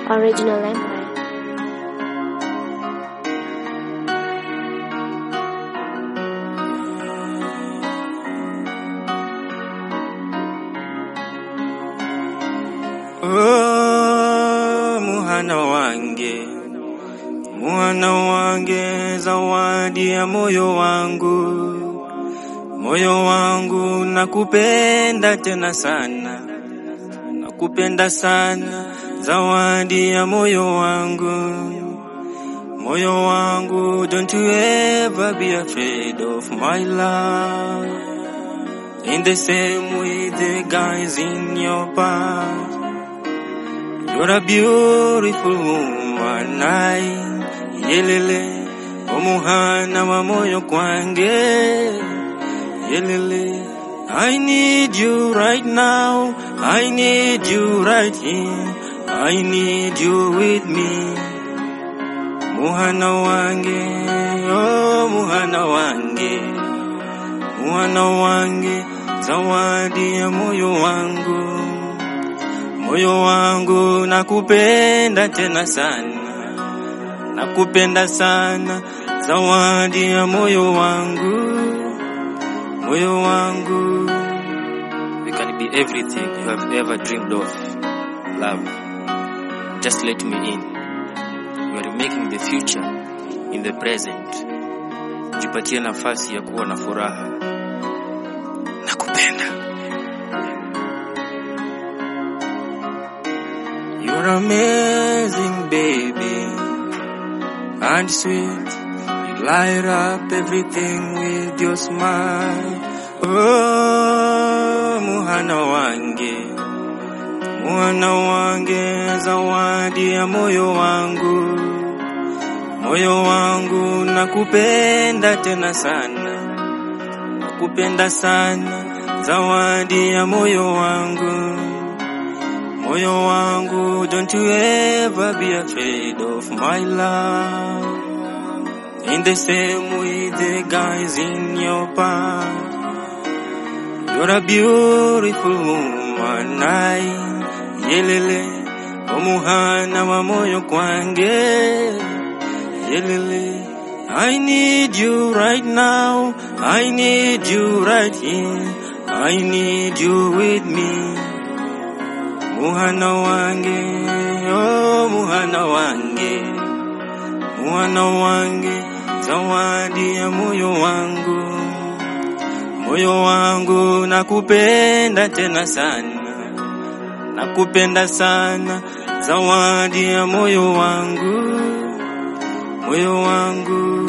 Original Empire. Oh, muhana wange, muhana wange, zawadi ya moyo wangu, moyo wangu nakupenda tena sana, nakupenda sana, zawadi ya moyo wangu, moyo wangu, don't you ever be afraid of my love. In the same way the guys in your past. You're a beautiful woman, I yelele omuhana wa moyo kwange yelele I need you right now I need you right here I need you with me muhana wange oh muhana wange muhana wange zawadi ya moyo wangu moyo wangu nakupenda tena sana, nakupenda sana, zawadi ya moyo wangu, moyo wangu. We can be everything you have ever dreamed of, love. Just let me in. We are making the future in the present. Jipatie nafasi ya kuwa na furaha. Nakupenda. You're amazing, baby, and sweet. You light up everything with your smile. Oh, muhana wange, muhana wange, zawadi ya moyo wangu, moyo wangu nakupenda tena sana, nakupenda sana, zawadi ya moyo wangu. Moyo wangu, don't you ever be afraid of my love. In the same way the guys in your past. You're a beautiful woman, I yelele omuhana wa moyo kwange yelele I need you right now, I need you right here, I need you with me. Muhana wange, oh muhana wange, muhana wange, zawadi ya moyo wangu, moyo wangu nakupenda tena sana, nakupenda sana, zawadi ya moyo wangu, moyo wangu.